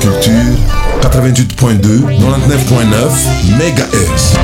Culture 88.2 99.9 MHz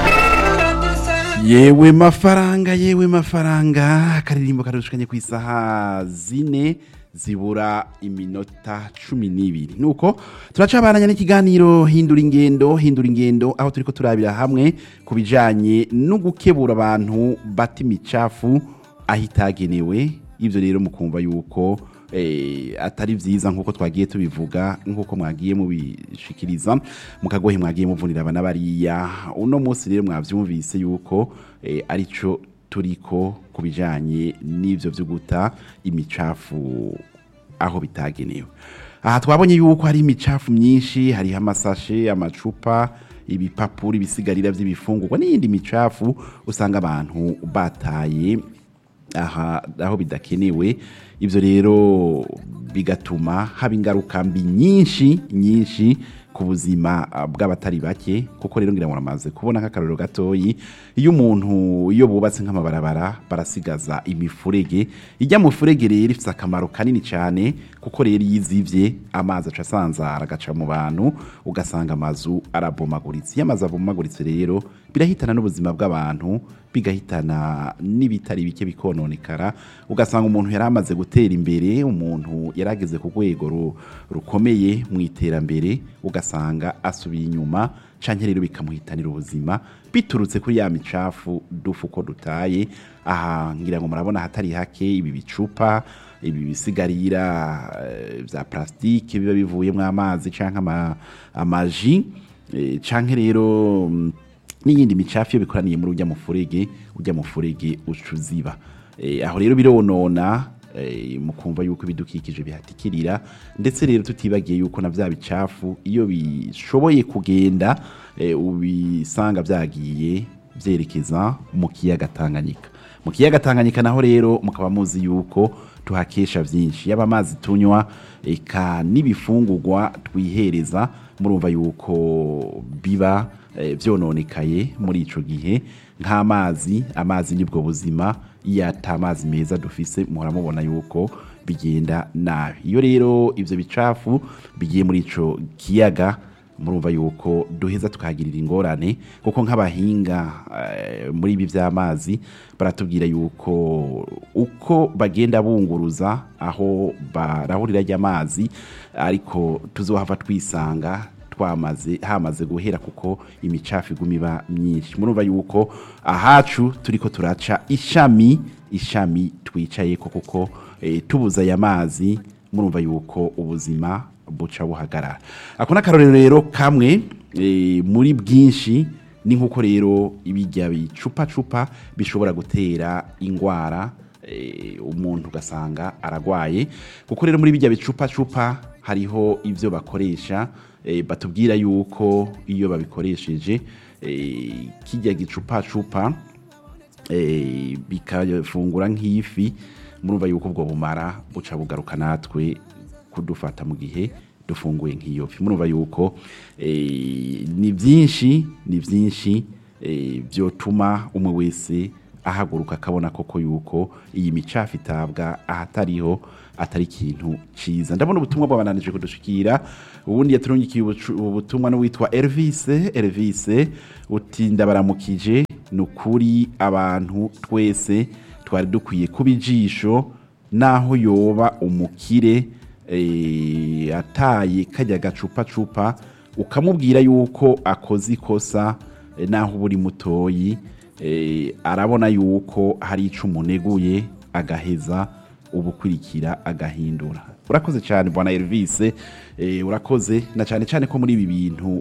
yewe mafaranga yewe mafaranga akaririmbo karushikanye ku isaha zine zibura iminota cumi n'ibiri nuko turacabananya n'ikiganiro hindura ingendo hindura ingendo aho turiko turabira hamwe ku bijanye no gukebura abantu bata imicafu aho itagenewe ivyo rero mukumva yuko eh, atari vyiza nkuko twagiye tubivuga nkuko mwagiye mubishikiriza mukagohe mwagiye muvunira abana bariya uno munsi rero mwavyumvise yuko eh, arico turiko kubijanye n'ivyo vyo guta imicafu aho bitagenewe aha twabonye yuko hari imicafu myinshi hariho amasashe amacupa ibipapuro ibisigarira vy'ibifungurwa n'iyindi micafu usanga abantu bataye aha aho bidakenewe ivyo rero bigatuma haba ingaruka mbi nyinshi nyinshi ku buzima ah, bw'abatari bake kuko rero ngira ngo namaze kubona nk'akarorero gatoyi iyo umuntu iyo bubatse nk'amabarabara barasigaza imifurege ijya mu furege rero ifite akamaro kanini cyane kuko rero iyo izivye amazi aca asanzara agaca mu bantu ugasanga amazu arabomaguritse iyo amazu abomaguritse rero birahitana n'ubuzima bw'abantu bigahitana n'ibitari bike bikononekara ugasanga umuntu yari amaze gutera imbere umuntu yari ageze ku rwego ru- rukomeye mu iterambere ugasanga asubiye inyuma canke rero bikamuhitanira ubuzima biturutse kuri ya micafu dufu uko dutaye aha ngira ngo murabona hatari hake ibi bicupa ibi bisigarira eh, vya plastike biba bivuyemwo amazi canke ama- amaji eh, canke rero mm, n'iyindi micafu iyo bikoraniye muri ujya mufurege ujya mufurege uca uziba Eh, aho rero bironona eh, mukumva yuko ibidukikije bihatikirira ndetse rero tutibagiye yuko na vya bicafu iyo bishoboye kugenda eh, ubisanga vyagiye vyerekeza mu kiyaga Tanganyika mu kiyaga Tanganyika naho rero mukaba muzi yuko tuhakesha vyinshi yaba amazi tunywa eka n'ibifungurwa twihereza murumva yuko biba eh, vyononekaye muri ico gihe nk'amazi amazi nibwo buzima iyo ata amazi meza dufise muhora mubona yuko bigenda nabi iyo rero ivyo bicafu bigiye muri ico kiyaga murumva yuko duheza tukahagirira ingorane kuko nk'abahinga eh, muri ibi by'amazi baratubwira yuko uko bagenda bunguruza aho barahurira ry'amazi ariko tuzohava twisanga twamaze hamaze guhera kuko imicafu iguma iba myinshi murumva yuko ahacu turiko turaca ishami ishami twicaye ko kuko eh, tubuza aya mazi murumva yuko ubuzima buca buhagarara ako n'akarorero rero kamwe eh, muri bwinshi ni nk'uko rero ibijya bicupacupa bishobora gutera ingwara eh, umuntu ugasanga aragwaye kuko rero muri bijya bicupacupa hariho ivyo bakoresha eh, batubwira yuko iyo babikoresheje eh, kijya gicupacupa eh, bikafungura nk'ifi murumva yuko ubwo bumara buca bugaruka natwe kudufata mu gihe dufunguye nk'iyo fi murumva yuko eh, ni byinshi ni byinshi eh, byotuma umwe wese ahaguruka akabona koko yuko iyi micafu itabwa ahatariho atari ikintu ciza ndabona ubutumwa bwabananije kudushikira ubundi yaturungikiye ubucu- ubutumwa n'uwitwa Elvis Elvis uti ndabaramukije ni ukuri abantu twese twari dukwiye kuba ijisho naho yoba umukire eh, ataye kajya gacupacupa ukamubwira yuko akoze ikosa eh, naho uba uri mutoyi eh, arabona yuko hari ico umuneguye agaheza ubukurikira agahindura urakoze cyane bwana Elvis eh, urakoze na cyane cyane ko muri ibi bintu